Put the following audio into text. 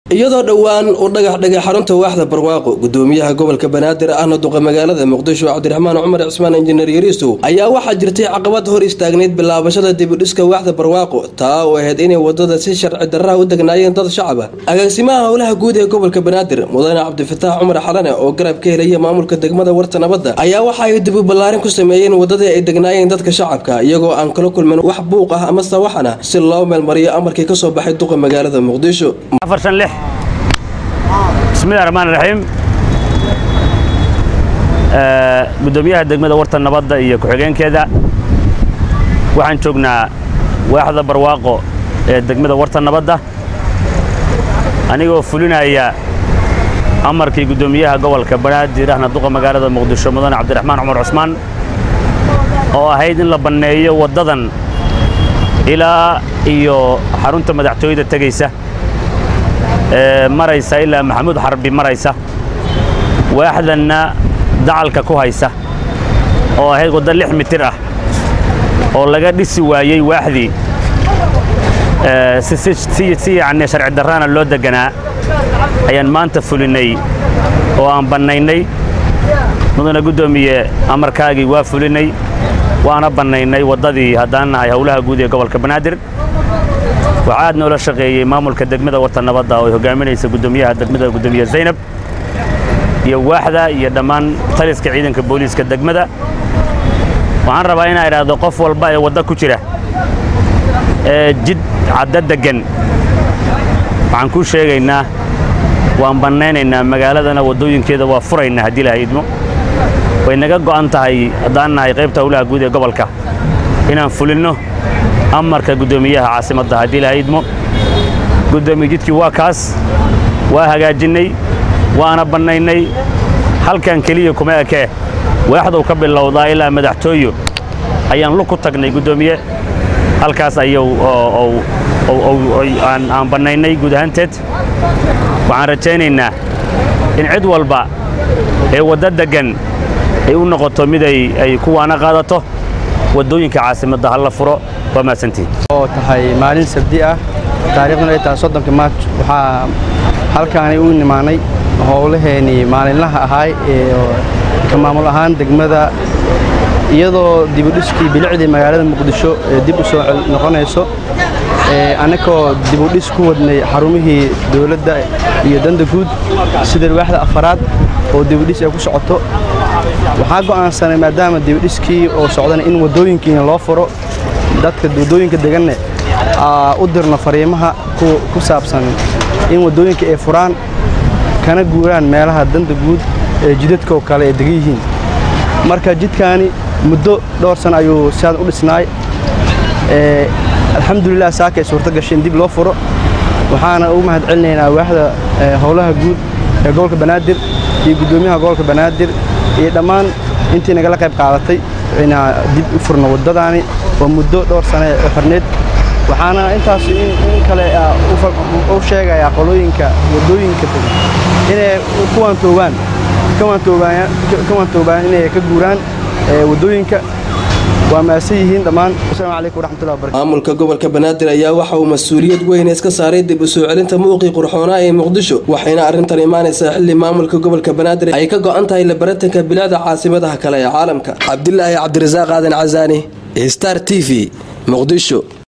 iyadoo dhowaan uu dhagax dhigay xarunta waaxda barwaaqo gudoomiyaha gobolka banaadir ahna duqa magaalada muqdisho cabdiraxmaan cumar cismaan injineer yariisow ayaa waxaa jirtay caqabad hor istaagnayd bilaabashada dibudhiska waaxda barwaaqo taa oo ahayd inay wadada si sharci darraha u degnaayeen dad shacaba agaasimaha howlaha guud ee gobolka banaadir mudane cabdifataax cumar xalane oo garab ka helaya maamulka degmada warta nabadda ayaa waxa ay dibu ballaarin ku sameeyeen wadadii ay degnaayeen dadka shacabka iyagoo aan kala kulmin wax buuq ah ama sawaxana si loo meelmariyo amarkii kasoo baxay duqa magaalada muqdisho bismillahi raxmaan raxiim gudoomiyaha degmada warta nabadda iyo ku-xigeenkeeda waxaan joognaa waaxda barwaaqo ee degmada warta nabadda anigoo fulinaya amarkii gudoomiyaha gobolka banaadir ahna duqa magaalada muqdisho mudane cabdiraxmaan cumar cusmaan oo ahayd in la banneeyo waddadan ilaa iyo xarunta madaxtooyada tegaysa maraysa ilaa maxamuud xarbi maraysa waaxdanna dacalka ku haysa oo ahayd waddo lix mitir ah oo laga dhisi waayey waaxdii si yacni sharci darraana loo deganaa ayaan maanta fulinnay oo aan bannaynay mudane guddoomiye amarkaagii waa fulinnay waana bannaynay waddadii haddaan nahay howlaha guud ee gobolka banaadir waxaa aad noola shaqeeyey maamulka degmada warta nabadda oo ay hogaaminaysa gudoomiyaha degmada gudoomiye zaynab iyo waaxda iyo dhammaan taliska ciidanka booliiska degmada waxaan rabaa inaa idhaahdo qof walba ee wadda ku jira ee jid cadda deggan waxaan kuu sheegaynaa waan bannaynaynaa magaaladana waddooyinkeeda waa furaynaa haddii laha idmo way naga go'an tahay haddaan nahay qaybta howlaha guud ee gobolka inaan fulinno amarka guddoomiyaha caasimadda haddii laha idmo guddoomiye jidkii waa kaas waa hagaajinnay waana bannaynay halkan keliya kuma ekee waaxduu ka bilowdaa ilaa madaxtooyo ayaan lug ku tagnay guddoomiye halkaas ayuu aan bannaynay guud ahaanteed waxaan rajaynaynaa in cid walba ee wadda deggan ay u noqoto mid ay kuwaana qaadato waddooyinka caasimadda ha la furo waa mahadsantihin oo tahay maalin sabdi ah taariikhduna ay tahay soddonka maarj waxaa halkaanay u nimaanay howlaheennii maalinlaha ahaay ee ka maamul ahaan degmada iyadoo dibudhiskii bilicdii magaalada muqdisho ee dib u soo noqonayso annagoo dibudhis ku wadnay xarumihii dowladda iyo danda guud sida waaxda afaraad oo dibudhis ay ku socoto waxaa go'aansanay maadaama dibudhiskii oo socdana in waddooyinkiina loo furo dadka waddooyinka deganne u dirno fariimaha ku saabsan in waddooyinka ay furaan kana guuraan meelaha danda guud ee jidadkoo kale ay degan yihiin marka jidkaani muddo dhowr sana ayuu siaad u dhisnaay alxamdulilah saaka ay suurto gashay in dib loo furo waxaana ugu mahad celinaynaa waaxda howlaha guud ee gobolka banaadir iyo guddoomiyaha gobolka banaadir iyo dhammaan intii nagala qayb qaadatay inaa dib u furno waddadaani oo muddo dhowr sane u xirnayd waxaana intaas in kale u sheegayaa qolooyinka waddooyinka inay kuwaantoobaan kawaantoobaan inay ka guuraan waddooyinka waa maasan yihiin dhammaan asalaamu calaykum waraxmatullahi wabarakatu maamulka gobolka banaadir ayaa waxa uu mas-uuliyad weyn iska saaray dib u soo celinta muuqii qurxoonaa ee muqdisho waxayna arrintan imaanaysaa xilli maamulka gobolka banaadir ay ka go'an tahay labaratanka bilicda caasimadaha kale ee caalamka cabdilaahi cabdirasaaq aadan casaani star t v muqdisho